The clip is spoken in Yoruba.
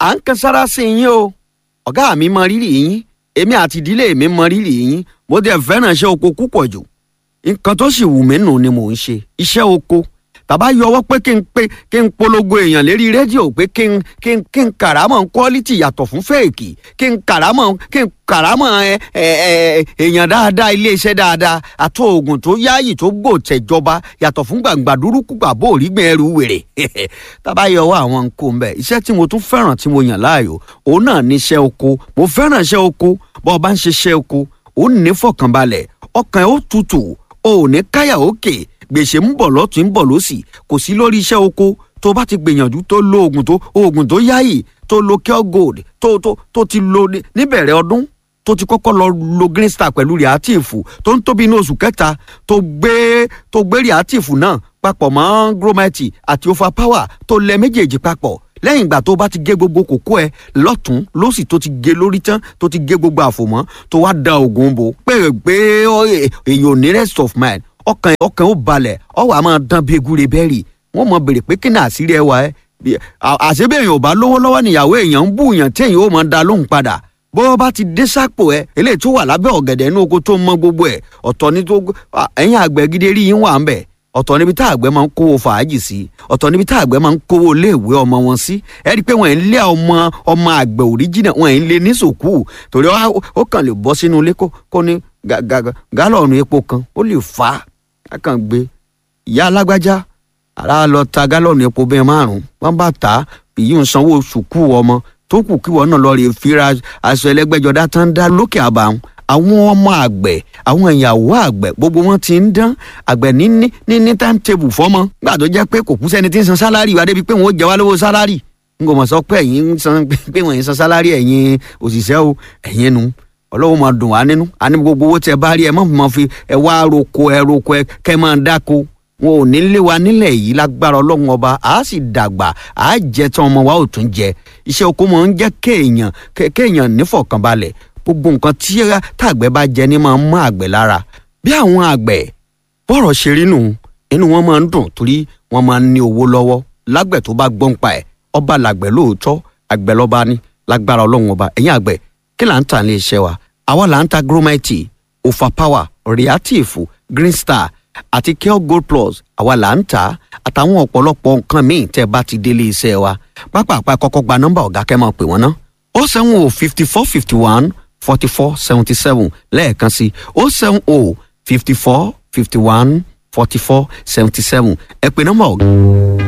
à ń kan sára sí yín o ọ̀gá mi mọ rírì yín èmi àti ìdílé mi mọ rírì yín mo dẹ̀ fẹ́ràn iṣẹ́ oko púpọ̀ jù nǹkan tó sì wù mí nù ni mò ń ṣe iṣẹ́ oko tàbá yọwọ́ pé kí n pé kí n polongo èèyàn lérí rédíò pé kí n kí n kí n kàrámọ̀ quality yàtọ̀ fún fèèkì kí n kàrámọ̀ kí n kàrámọ̀ ẹ ẹ ẹ èèyàn dáadáa iléeṣẹ́ dáadáa àti oògùn tó yáàyè tó gbò tẹ̀jọba yàtọ̀ fún gbàǹgbà dúrúkú gbàbó òrígbìn ẹrù wèrè tàbá yọwọ́ àwọn nǹkan mbẹ iṣẹ́ tí mo tún fẹ́ràn tí mo yàn láàyò òun náà ní iṣẹ́ oko mo fẹ́ràn iṣẹ́ oko bọ́ ọ bá ń ṣe iṣẹ́ oko ó ní fọkànbalẹ̀ ọkàn ẹ̀ ó tutù ó ní káyà òkè gbèsè ń bọ̀ lọ́tún ń bọ̀ lọ́sì kò sí lórí iṣẹ́ oko tó bá ti gbìyànjú tó lo oògùn tó oògùn tó yáyì tó lo cure gold tó tó tó ti lo níbẹ̀rẹ̀ ọdún tó ti kọ́kọ́ lọ lo green star pẹ̀lú reactive tó ń tóbi ní oṣù kẹta tó gbé tó gbé reactive náà papọ̀ mọ́ gromite àti overpower tó lẹ méjèèjì papọ̀ lẹ́yìn ìgbà tó bá ti gé gbogbo kókó ẹ lọ́tún lọ́sì tó ti gé lórí tán tó ti gé gbogbo àfòmọ́ tó wá da oògùn bò pé pé èèyàn ò ní rest of mind ọkàn ọkàn ó balẹ̀ ọwọ́ a máa dán bí egúre bẹ́ẹ̀rì wọ́n mọ bèrè pé kí ni àṣírí ẹ wà ẹ́ àṣebéèyàn ò bá lówó lọ́wọ́ níyàwó èèyàn ń bú èèyàn téèyàn ó máa da lóhùn padà bó bá ti dé sápò ẹ eléyìí tó wà lábẹ́ ọ̀gẹ̀dẹ̀ inú oko tó mọ gbogbo ẹ̀ ọ̀tọ̀ ní tó ẹ̀yìn àgbẹ̀ gidi rí yín wà ń bẹ̀ ọ̀tọ̀ níbi tá àgbẹ̀ máa ń kówó fàájì sí ọ̀tọ̀ níbi tá àgbẹ̀ máa ń kówó iléèwé ọmọ wọn sí ẹ rí i pé wọ́n ń lé ọmọ ọmọ àgbẹ̀ òríjìnà wọ́n ń lé ní sòkú torí ó kàn lè bọ́ sínú ilé kó ní gálọ̀nù epo kan ó lè fà á kàn gbé ìyá alágbájá ara lọ ta gálọ̀nù epo bẹ́ẹ̀ márùn-ún wọ́n bá tà á èyí ń sanwó sùkú ọmọ tó kù kí wọn náà lọ rè fira aṣọ ẹlẹ́gbẹ́jọdá tán dá lókè àbàwọn àwọn ọmọ àgbẹ̀ àwọn ìyàwó àgbẹ̀ gbogbo wọn ti ń dán àgbẹ̀ ní ní ní timetable fọ́mọ gbà tó jẹ́ pé kò kú sẹ́ni tí ń san sálárì wa débi pé wọ́n ó jẹ wá lówó sálárì n kò mọ̀ sọ pé ẹ̀yin ń san pé wọ́n ń san sálárì ẹ̀yin òṣìṣẹ́ o ẹ̀yin nu ọlọ́wọ́ máa dùn wá nínú àní gbogbo owó tẹ bá rí ẹ má máa fi ẹ wá roko ẹ roko ẹ kẹ máa dáko wọn ò ní lé wa nílẹ̀ yìí lágbára ọlọ́run ọba àá sì dàgbà àá jẹ tán ọmọ wa ò tún jẹ iṣẹ́ oko máa ń jẹ́ kéèyàn kéèyàn nífọ̀kànbalẹ̀ gbogbo nǹkan tí tàgbẹ̀ bá jẹ ní máa ń mọ́ àgbẹ̀ lára bí àwọn àgbẹ̀ bọ́rọ̀ ṣe rí nù inú wọn máa ń dùn torí wọn máa ń ní owó lọ́wọ́ lágbẹ̀ tó bá gbọ́n pa ẹ̀ ọba làgbẹ̀ lóòótọ́ àgbẹ̀ lọ́ba ní lágbára ọlọ́run ọba ẹ̀yìn àgbẹ̀ kí là ń tà ní iṣẹ́ wa àwa là ń ta gromite overpower reactive green star àti care gold plus àwa là ń tà àtàwọn ọ̀pọ̀lọpọ̀ nǹkan míì tẹ́ bá ti délé iṣẹ́ wa pápá kọ́kọ́ gba nọ́mbà ọ̀gá kẹ́ máa pè wọ́n ná ó sẹ́wọ̀n o fifty four fifty one forty four seventy seven lẹ́ẹ̀kan sí ó seven o fifty four fifty one forty four seventy seven ẹ pè nọ́mbà ọ̀gá.